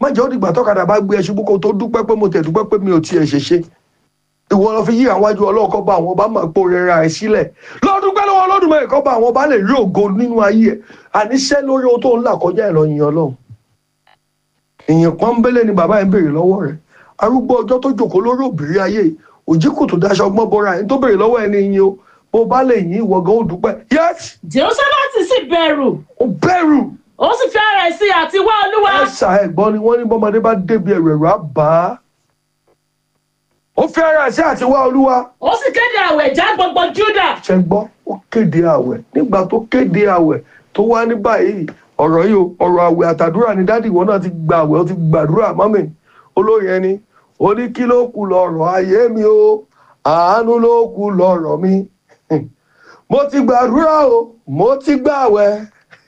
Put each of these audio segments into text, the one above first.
má jẹ́ ó dìgbà tọ́kadà bá gbé ẹ ṣubú kó tó dúpẹ́ pé mo tẹ̀ dúpẹ́ pé mi ò tiẹ̀ ṣe ṣe ìwọ lọ fi yí àwọn iwájú ọlọ́ọ̀kọ́ bá àwọn ọba máa pò rẹra ẹ sílẹ̀ lọ́dún pẹ́ lọ́wọ́ lọ́dún mẹ́rin kọ́ bá àwọn ọba lè rí ògo nínú ayé ẹ àníṣẹ́ lórí ohun tó ń là kọjá ẹ̀ lọ yin ọlọ́run èèyàn pọ́nbélé ni bàbá yẹn béèrè lọ́wọ́ rẹ̀ arúgbó ọjọ́ tó jòkó lórí òbírí ayé òjì kò tó daṣọ ọgbọ́n bọ́ra ẹni tó béèrè lọ́wọ́ ẹni yin o bó bá lè yín ìwọ gan ó dúpẹ́ yes jehoshaphat sì bẹ̀rù ó bẹ̀rù ó sì fi ara ẹ̀ sí àti wá olúwa ẹ̀sà ẹ̀gbọ́n ni wọ́n ní bọ́mọdé bá débi ẹ̀rù ẹ̀rù á bà á ó fi ara ẹ̀ sí àti wá olúwa ó sì kéde àwẹ̀ já gbogbo juda ṣe gbọ́ ó kéde àwẹ̀ nígbà tó kéde àwẹ̀ tó wá ní báyìí ọ̀rọ̀ yìí o ọ̀rọ̀ àwẹ̀ àtàdúrà ni dádì ìwọ náà ti gba àwẹ̀ ó ti gbàdúrà mọ́mì olórí ẹni ó ní kí ló kù lọ́rọ̀ ayé mi o àánú ló kù lọ́rọ̀ mi mo ti gbàdúrà o mo ti gbàwẹ̀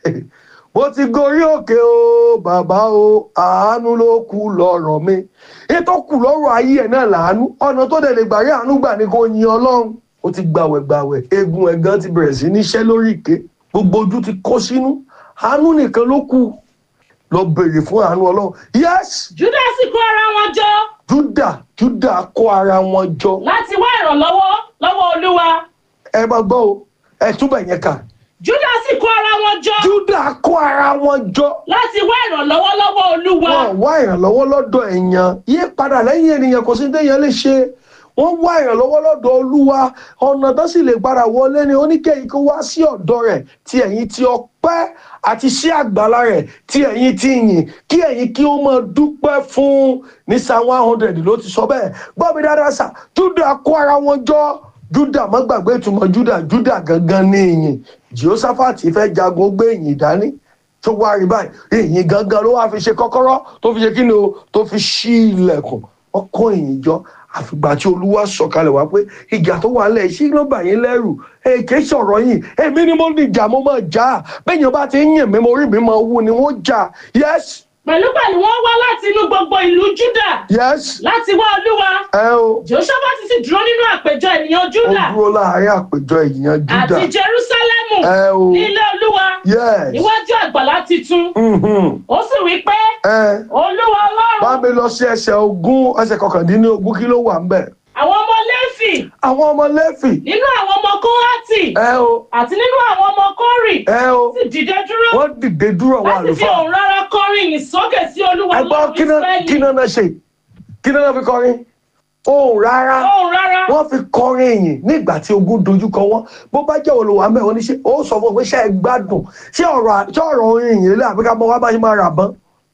mo ti gorí òkè o bàbá o àánú ló kù lọ́rọ̀ mi ètò kù lọ́rọ̀ ayé ẹ̀ náà làánú ọ̀nà tó dẹ̀ lè gbàrí àánú gbà ní kò yin ọlọ́run ó ti gbàwẹ̀ gbàwẹ̀ eegun ẹ̀gán ti bẹ̀rẹ̀ sí níṣẹ́ lórí ìké gbogbo ojú ti kó sínú àánú nìkan ló kù lọ béèrè fún àánú ọlọ́run yes juda sì kó ara wọn jọ juda juda kó ara wọn jọ láti wá ìrànlọ́wọ́ lọ́wọ́ olúwa ẹ máa gbọ́ o ẹ túbọ̀ yẹn kà juda sì kó ara wọn jọ juda kó ara wọn jọ láti wá ìrànlọ́wọ́ lọ́wọ́ olúwa wọn wá ìrànlọ́wọ́ lọ́dọ̀ èèyàn yí padà lẹ́yìn ènìyàn kò sí téèyàn lè ṣe wọ́n wá ìrànlọ́wọ́ lọ́dọ̀ olúwa ọ̀nà tó sì lè padà wọlé ni oníkẹ́yìn kó wá sí ọ̀dọ̀ rẹ̀ tí ẹ̀yin ti ọpẹ́ àti sí àgbàlá rẹ̀ tí ẹ̀yin ti yìn kí ẹ̀yin kí ó máa dúpẹ́ fún ní psalm one hundred ló ti sọ bẹ́ẹ̀ gbọ́ mi dáadáa sà júdà kó ara wọn jọ júdà má gbàgbé ìtumọ̀ júdà júdà gangan ní ìyìn jehoshaphat fẹ́ jagun ó gbé ìyìn dání tó wá rí báyìí ìyìn gangan ló wá fi ṣe kọ́kọ́rọ́ tó fi ṣe kí ni o tó fi ṣí ilẹ̀kùn wọ́n kó ìyìn jọ àfìgbà tí olúwa sọ̀kalẹ̀ wá pé ìjà tó wà lẹ̀ sí ló bà yín lẹ́rù èké sọ̀rọ̀ yìí èmi ni mo ní ìjà mo máa jà á bẹ́ẹ̀yàn bá ti ń yìn mí mo rí mi máa wú ni wọ́n jà yes pẹ̀lúpẹ̀lú wọ́n wá láti inú gbogbo ìlú juda yes láti wá olúwa ẹ o jehoshaphat sì dúró nínú àpéjọ ènìyàn ó juda dúró láàárín àpéjọ èèyàn àti júdà jerusalemu ẹ o ní ilé olúwa yes níwájú àgbàlá titun mhm, ó sì wí pé ẹ olúwa bá ọlọ́run mi lọ sí ẹsẹ̀ ogún ẹsẹ̀ kọkàndínlógún kí ló wà ń bẹ̀ àwọn ọmọ lẹ́fì àwọn ọmọ lẹ́fì nínú àwọn ọmọ kóhátì ẹ o àti nínú àwọn ọmọ kórì ẹ o sì dìde dúró wọ́n dìde dúró àwọn láti fi àlùfáà òun rárá kọrin yìí sókè sí olúwa ẹgbọ́n lọ́run kí náà kí israẹli náà náà ṣe kí náà náà fi kọrin ohùn rárá òun rárá wọ́n fi kọrin ìyìn nígbà tí ogun dojúkọ wọn bó bá jẹ́ olùwà mẹ́ oníṣẹ́ ó sọ fún un pé ṣé ẹ gbádùn ṣé ọ̀rọ̀ ṣé ọ̀rọ̀ orin ìyìn lé àbíká mọ́ wá bá ṣe máa rà bọ́n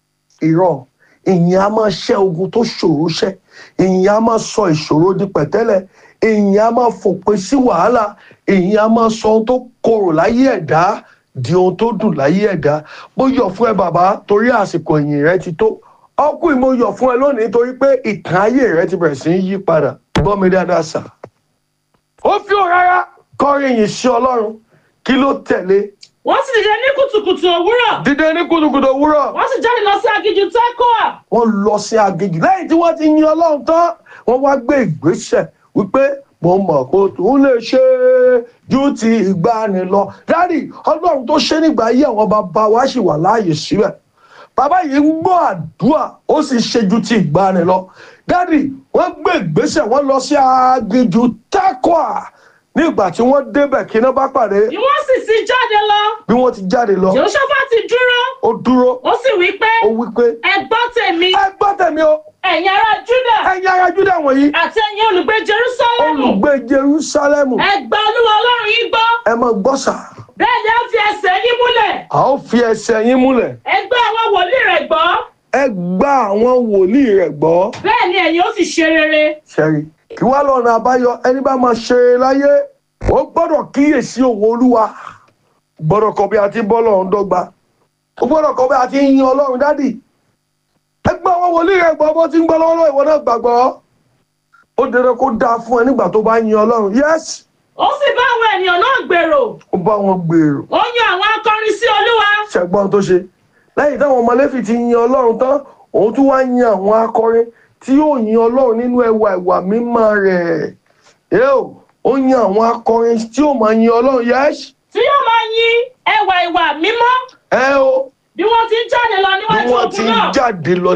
ìrọ̀ ìyìn á máa ṣẹ́ ogun tó ṣòro ṣẹ́ ìyìn á máa sọ ìṣòro di pẹ̀tẹ́lẹ̀ ìyìn á máa fòpin sí wàhálà ìyìn á máa sọ ohun tó korò láyé ẹ̀dá di ohun tó dùn láyé ẹ̀dá bó yọ̀ fún ẹ bàbá torí àsìkò ìyìn rẹ ti tó ọkùnrin mo yọ̀ fún ẹ lónìí torí pé ìtàn ayé rẹ ti bẹ̀rẹ̀ sí í yí padà gbọ́ mi dáadáa sà ó fi òun rárá kọrin ìyìn sí ọlọ́run kí ló tẹ̀lé wọ́n sì dìde ní kùtùkùtù òwúrọ̀ dídé ní kùtùkùtù òwúrọ̀ wọ́n sì jáde lọ sí aginjù tekoa wọ́n lọ sí aginjù lẹ́yìn tí wọ́n ti yin ọlọ́run tán wọ́n wá gbé ìgbésẹ̀ wípé mo mọ̀ kó tún lè ṣe ju ti ìgbani lọ dádì ọlọ́run tó ṣe nígbà ayé àwọn bàbá wa sì wà láàyè síbẹ̀ bàbá yìí ń gbọ́ àdúrà ó sì ṣe ju ti ìgbani lọ dádì wọ́n gbé ìgbésẹ̀ wọ́n lọ sí aginjù tekoa nígbà tí wọ́n débẹ̀ kí iná bá pàdé ni wọ́n sì ti jáde lọ bí wọ́n ti jáde lọ jehoshaphat dúró ó dúró ó sì wí pé ó wí pé ẹ gbọ́ tèmi ẹ gbọ́ tẹ̀mí o ẹ̀yin ará juda ẹ̀yin ará Júdà wọ̀nyí àti ẹ̀yin olùgbé jerusalemu olùgbé Jerúsálẹ́mù ẹ gba olúwa ọlọ́run yín gbọ́ ẹ máa gbọ́ sà bẹ́ẹ̀ ni a fi ẹsẹ̀ yín múlẹ̀ a ó fi ẹsẹ̀ yín múlẹ̀ ẹ gbọ́ àwọn wòlíì rẹ̀ gbọ́ ẹ gba àwọn wòlíì rẹ̀ gbọ́ bẹ́ẹ̀ ni ẹ̀yin ó sì ṣe rere ṣẹ́rí kí wá lọ́nà àbáyọ ẹni bá máa ṣe é láyé ó gbọ́dọ̀ kíyèsí òwò olúwa gbọ́dọ̀ kọ́ bí a ti bọ́ lọ́run dọ́gba ó gbọ́dọ̀ kọ́ bí a ti yin ọlọ́run dádì ẹ gba àwọn wòlíì rẹ̀ gbọ́ bó ti ń gbọ́ lọ́wọ́lọ́wọ́ ìwọ náà gbàgbọ́ ó dandan kó dáa fún ẹ nígbà tó bá yin ọlọ́run yẹ́sì ó sì bá àwọn ènìyàn náà gbèrò ó bá wọn gbèrò ó yan àwọn akọrin sí olúwa ṣẹ̀gbọ́n tó ṣe lẹ́yìn táwọn ọmọlẹ́fì ti yin ọlọ́run tán òun tún wá yin àwọn akọrin tí yóò yin ọlọ́run nínú ẹwà ìwà mímọ́ rẹ̀ yóò ó yin àwọn akọrin tí yóò máa yin ọlọ́run yẹ́sì tí yóò máa yin ẹwà ìwà mímọ́ ẹ o bí wọ́n ti ń jáde lọ bí níwájú wọ́n ti ogun náà jáde lọ